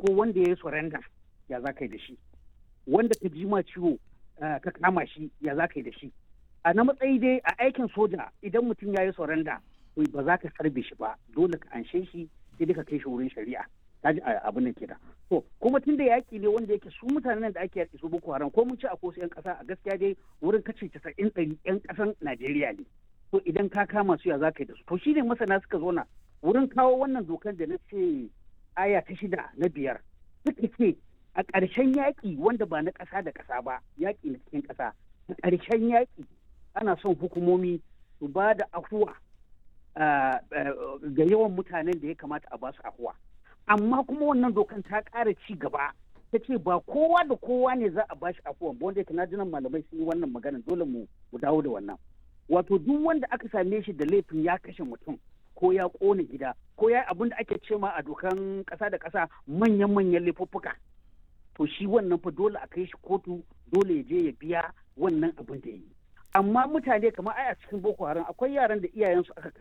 farko wanda ya yi surrender ya za ka yi da shi wanda ka ji ma ciwo ka kama shi ya za ka yi da shi a na matsayi dai a aikin soja idan mutum ya yi surrender ba za ka harbe shi ba dole ka anshe shi sai ka kai shi wurin shari'a ka ji abin nan kenan to kuma tunda yaki ne wanda yake su mutanen da ake yaki su boko haram ko mun ci a ko yan kasa a gaskiya dai wurin kace 90 ɗari yan kasan Najeriya ne to idan ka kama su ya za ka yi da su to shine masana suka zo na wurin kawo wannan dokar da na ce aya ta shida na biyar suka ce a ƙarshen yaƙi wanda ba na ƙasa da ƙasa ba yaƙi na cikin ƙasa a ƙarshen yaƙi ana son hukumomi su ba da afuwa ga yawan mutanen da ya kamata a ba su afuwa amma kuma wannan dokan ta ƙara ci gaba ta ce ba kowa da kowa ne za a ba shi afuwa ba wanda na jinan malamai sun yi wannan magana dole mu dawo da wannan wato duk wanda aka same shi da laifin ya kashe mutum ko ya ƙone gida ko ya abin da ake ce ma a dokan ƙasa da ƙasa manyan manyan laifuffuka to shi wannan fa dole a kai shi kotu dole ya je ya biya wannan abin da ya yi amma mutane kamar ai a cikin boko haram akwai yaran da iyayensu aka